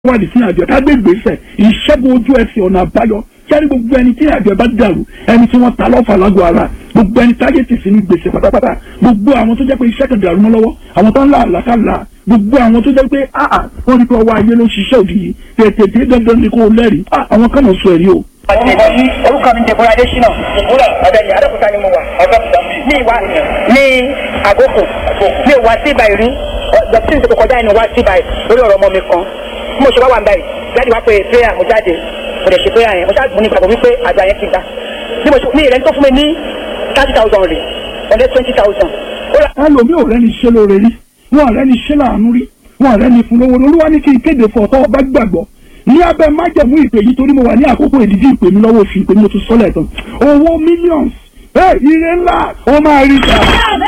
wádìí sí àjọ ká gbé ìgbésẹ̀ ìṣẹ́gun ojú ẹsẹ̀ ọ̀nà àbáyọ kẹ́rí gbogbo ẹni tí àjọ bá dàrú ẹni tí wọ́n ta lọ́fà lágọ̀ọ́ ara gbogbo ẹni táyé tì sí ní gbèsè pátápátá gbogbo àwọn tó jẹ́ pé iṣẹ́ kan dàrú mọ́ lọ́wọ́ àwọn tó ń là àlàkàlà gbogbo àwọn tó jẹ́ pé áà wọ́n ní kí ọwọ́ ayé ló ṣiṣẹ́ òdì yìí tètè dé dandan ni kò lẹ́rìí àwọn kan mọ̀ sọ ẹ̀rí o. orúkọ mi Deborah Adesina ìbúra ọ̀dẹ̀yìn Adókúta ni mo wà ní ìwà ní àgókò ní ìwà síbà ìrí dọ̀tí ìṣètò kọjá ìnú wá síbà lórí ọ̀rọ̀ ọmọ mi kan bí mo ṣe wá wà ń báyìí jáde wá pé prayer mo jáde mo lè ṣe prayer yẹn mo ṣáà mo ní ìgbàgbọ́ wípé àgbà yẹn ti gbà bí mo ṣe ní ìrẹ́ni tó fún mi ní thirty thousand rè ọ̀dẹ́ twenty thousand. ẹlòmíì ò rẹ́ni ṣe lóore rí wọn ò rẹ́ni ṣe láàánú rí wọn ò rẹ́ni fún lówó olúwa ní kí n kéde fún ọ̀tọ́ ọba gbàgbọ́ ní abẹ́ májẹ̀mú ìpè yìí torí mo wà ní àkókò ìdíjí ìpè mi lọ́wọ́ oṣù ìpè mi mo tún sọ́lẹ̀ tán owó millions ẹ ire ńlá ó máa rí ta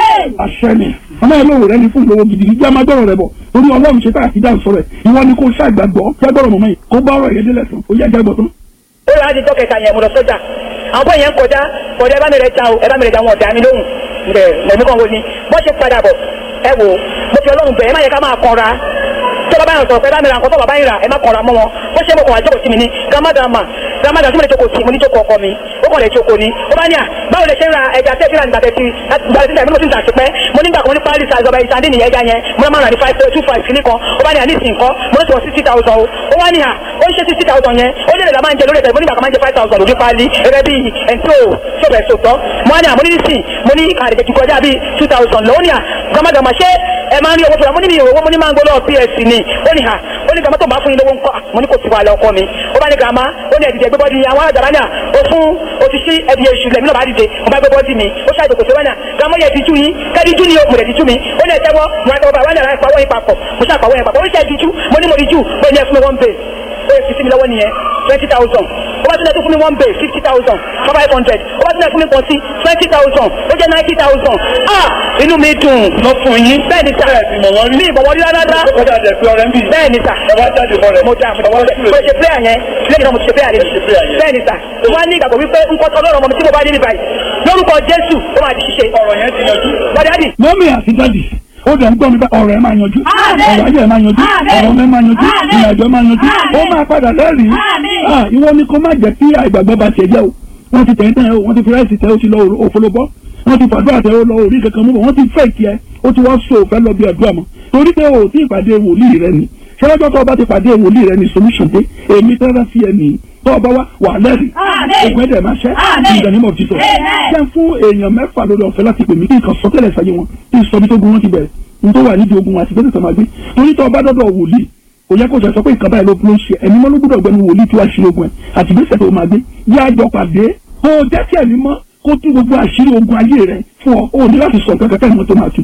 àṣẹ ni ọmọ ẹ lóore rẹ́ni fún ìlówó gidigidi jẹ́ máa gbọ́rọ̀ rẹ bọ̀ torí ọlọ́run ṣe tá àti dáhùn sọ̀rọ̀ ẹ̀ ìwọ ni kò ṣàgbàgbọ́ jágbọ́rọ̀ mọ̀mọ́ yìí kó bá ọ̀rọ̀ yẹn délẹ̀ tán ó yá jágbọ́ tán. ó yà á di dọ́kẹ̀ta yẹn mo lọ sọ́jà àwọn bọ́ yẹn ń kọjá kọjá ẹ bá mi rẹ ta o ẹ bá mi rẹ ta wọn ọ̀dà mi lóhùn ǹbẹ̀ mọ̀mí kan wo ni bọ́ ṣe padà bọ̀ ẹ wò mo fi ọlọ́run bẹ̀ ẹ má yẹ ká máa kanra tó bá bá yàn sọ̀rọ̀ pé ẹ bá mi ra nǹkan tó bàbá yín rà ẹ má kanra mọ́ wọn bó ṣe mo kàn wá jókòó sí mi ní gramadama gramadama tí mo lè jókòó sí mo ní jókòó ọkọ mi ó kàn lè jókòó ni ó bá ní à báwo lè ṣe ń ra ẹja tẹ́ fílà nígbà tẹ́tí gbàdé tí mo ti ń tà sí pẹ́ mo nígbà kan ní pálí sa ìjọba ìsàndí nìyẹn ẹja yẹn mo máa rà ní five two five kìíní kan ó bá ní à ní ìsìn kan mo ní sọ sixty thousand o ó wá ní à ó ń ṣe sixty thousand yẹn ó lè lè la máa ń jẹ lórí ẹ̀fẹ̀ mo nígbà kan máa ń jẹ five thousand lórí pálí gẹ́gẹ́ bí ẹ̀ńtí ò ṣọ̀bẹ̀ sòtọ́ mo wá ní à mo ní nísìn mo ní kàdé kejì kọjá bíi two thousand lọ́wọ́ ní à gbàmágbàmá ṣé ẹ máa ń rí owó tó rà mo ní mi ò owó mo ní máa ń gbọ́ lọ́wọ́ ps ni ó ní à ó ní gbàmá tó máa fún yín lówó ńkọ́ mo ní kò sí wàhálà ọkọ mi ó bá ní gbàmá ó ní ẹ̀dìdẹ̀ gbẹ́bọ́dì àwọn àjàrà náà ó fún òṣìṣẹ́ ẹ̀dìyẹ ìṣù lẹ́mí náà bá dìde mo bá gbẹ́bọ́dì mi ó ṣàjò kò sí wánà gbàmá yẹ ìdíjú yín kẹ́díjú ni mo lè díjú mi ó ní ẹ̀tẹ́wọ́ mo ra tọwọ́ bá wánà láì pawọ́ yín papọ̀ mo ṣàpàwọ́ yẹn papọ̀ ó ṣe ìdíjú mo ní mo díjú bẹ́ẹ̀ ni ẹ fún mi one bay ó yẹ fi sí mi lọ́wọ́ nìyẹn twenty thousand ó bá tún lẹ́tọ́ fún mi one bay fifty thousand five hundred ó bá tún lẹ́tọ́ fún mi pọ̀ sí twenty thousand ó jẹ́ ninety thousand ah inú mi dùn lọ fún yín bẹ́ẹ̀ ni sà ní ìbọ̀wọ́ rí rárá bẹ́ẹ̀ ni sà mo dà mo ṣe prayer yẹn lẹ́yìn náà mo ti ṣe prayer yẹn bẹ́ẹ̀ ni sà wọ́n á ní ìgbàgbọ́ wípé nǹkan tó lọ́rọ̀ ọmọ mi tí mo bá dé ní báyìí lórúkọ Jésù ó máa di ṣíṣe ọ̀rọ̀ yẹn ti yanjú. wọ́n dádì. mọ́mí àti dádì ó dẹ̀ ń gbọ́ mi bá ọ̀rọ̀ ẹ̀ máa yanjú ọ̀rọ̀ ayé ẹ̀ máa yanjú ọ̀rọ̀ ọmọ ẹ̀ máa yanjú ìrìnàjò ẹ̀ máa yanjú ó máa padà lẹ́rìí ìwọ ni kó má jẹ́ kí àìgbàgbọ́ bá tiẹ̀ jẹ́ o wọ́n ti tẹ̀yìn tẹ̀yìn o wọ́n ti fi ráìsì tẹ̀ o ti lọ òfolobọ́ wọ́n ti fàdúrà tẹ̀ o lọ orí kankan mú bọ̀ wọ́n ti fẹ́ kí ẹ ó ti wá so òfẹ́ lọ bí àdúrà mọ́ torí pé o ti ìpàdé wòlíì rẹ ni ṣẹlẹ́jọ́ tó o bá ti pàdé wòlíì rẹ ni solution dé èmi tẹ́lẹ̀ sí ẹ nìyí tó o bá wá wà lẹ́rìí ògùn ẹ̀dẹ̀ máa ṣẹ́ in the name of Jesus ṣẹ́ fún èèyàn mẹ́fà lórí ọ̀fẹ́ láti pè mí kí nǹkan sọtẹ́lẹ̀ sáyé wọn kí n sọ bí tó gun wọn ti bẹ̀rẹ̀ n tó wà nídìí ogun àti gbẹ́sẹ̀ tó máa gbé torí tó o bá dọ́dọ̀ wòlíì kò yẹ kó sọ pé nǹkan báyìí ló ló ń ṣe ẹ̀mí mọ́ ló gbọ́dọ̀ gbẹnu wòlíì tí wàá ṣe ogun ẹ̀ àti gbẹ́sẹ̀ tó máa gbé yá àjọ pàdé kó o jẹ́ kí ẹ̀mí mọ́ kó tú gbogbo àṣírí ogun ayé rẹ fún ọ o ní láti sọ nǹkan kẹkẹ ìmọ̀ tó máa tu.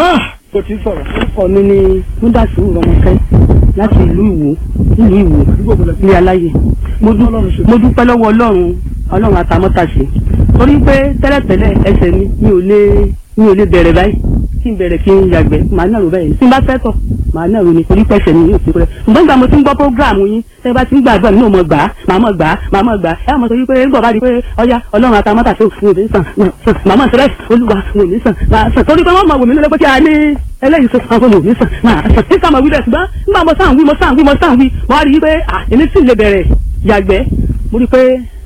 kò tí sọ̀rọ̀. orúkọ mi ni múdàsí rọmọkẹ́ láti ìlú ìwò ìlú ìwò ní aláyè mo dúpẹ́ lọ́wọ́ ọlọ́run ọlọ́run àtàmọ́tàṣe torí pé tẹ́lẹ̀tẹ́lẹ̀ ẹsẹ̀ mi mi ò lè mi ò lè bẹ̀rẹ̀ báyìí kí n bẹ̀rẹ̀ kí n yàgbẹ́ màá nàró báyìí tí n bá fẹ́ tọ̀ màá nàró ni torí pẹ̀sẹ̀ mi yóò fi kúrẹ́ ṣùgbọ́n nígbà mo ti ń gbọ́ prógráàmù yín tẹ́ bá ti ń gbàdúrà mi ò mọ̀ gbà á màá mọ̀ gbà á màá mọ̀ gbà á ẹ mọ̀ torí pé nígbà bá di pé ọya ọlọ́run àtàmọ́tàṣe òfin òní sàn màá mọ̀ sẹ́rẹ́ olúwa òní sàn màá sàn torí pé wọ́n mọ̀ wò mí lọ́lẹ́ pé kí a ní eléyìí sọ fún àwọn òní sàn máa sàn nígbà mo wí bẹ́ẹ̀ ṣùgbọ́n nígbà mo sàn wí mo sàn wí mo sàn wí mo wá rí i pé à èmi sì lè bẹ̀rẹ̀ yàgbẹ́ mo rí i pé.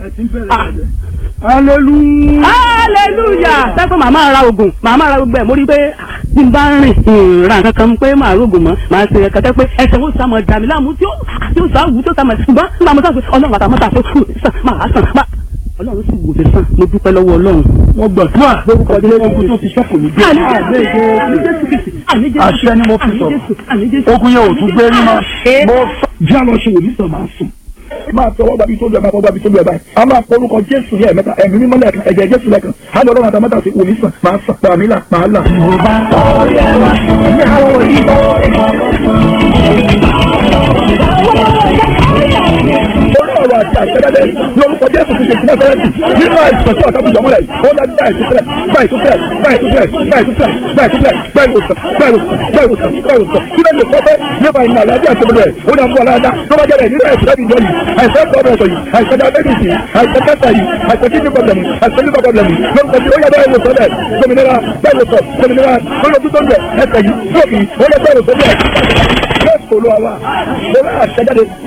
hallelujah. hallelujah sẹ́kọ̀ màmá ra oògùn màmá ra gbogbo ẹ̀ mo rí i pé bí n bá rìn ìrìn kankan pé màá rògùn mọ́ màá ṣe ẹ̀ka tẹ́ pé ẹsẹ̀ ó sàmọ̀ dàmí láàmú tí ó tí ó sàwù tó sàmọ̀ ṣùgbọ́n nígbà mo sàn pé ọlọ́run àtàmọ́ta tó sàn máa sàn ọlọ́run sì wò lè sàn mo dúpẹ́ lọ́wọ́ ọlọ́run. wọ́n gbàdúrà lórúkọ ilé ogun tó ti ṣẹ́kù ní bí. àṣẹ ni mo fi sọ̀rọ̀ ogun yẹn ò tún gbé rí mọ́. mo sọ jẹ́ àlọ́ ṣe wòlíì sàn máa sùn. máa tọwọ́ gbàbí tó lù ẹ̀ máa tọwọ́ gbàbí tó lù ẹ̀ báyìí. a máa polúkọ jésù ní ẹ̀mẹ́ta ẹ̀mí mímọ́ lẹ́ẹ̀kan ẹ̀jẹ̀ jésù lẹ́ẹ̀kan. a lọ lọ́rùn àtàmọ́tà sí wòlíì sàn máa sàn pàmí là máa là. orí ọ̀rọ̀ àti àṣẹ́dẹ́dẹ́ lórúkọ jésù ti ṣe ìpínlẹ̀ fẹ́rẹ́ǹtì nínú àìsàn tí ọ̀tá bùjọ́ mọ́lẹ̀ ó dájú báyìí tó fẹ́ báyìí tó fẹ́ báyìí tó fẹ́ báyìí tó fẹ́ báyìí tó fẹ́ báyìí tó fẹ́ báyìí tó fẹ́ báyìí tó fẹ́ báyìí tó fẹ́ kí ló lè kọ́ fẹ́ nípa ìmọ̀ àlàáfíà tó bẹ̀rẹ̀ ó dà fún ọ̀làdá tó bá jẹ́rẹ̀ nínú àìsàn láti ìjọ yìí àìsàn gbọ́dọ̀ ọ̀tọ̀ yìí àìsàn diabetes yìí àìsàn kẹta yìí àìsàn kidney problem yìí àìsàn liver problem yìí lórúkọ tí ó yẹ báyìí wò sọ́lẹ̀ gbòmìnira báyìí wò sọ gbòmìnira lórí ojú tó ń bẹ̀ ẹsẹ̀ yìí stroke yìí ó yẹ báyìí wò sọ́lẹ̀ olúwa wa mo rà àṣẹjáde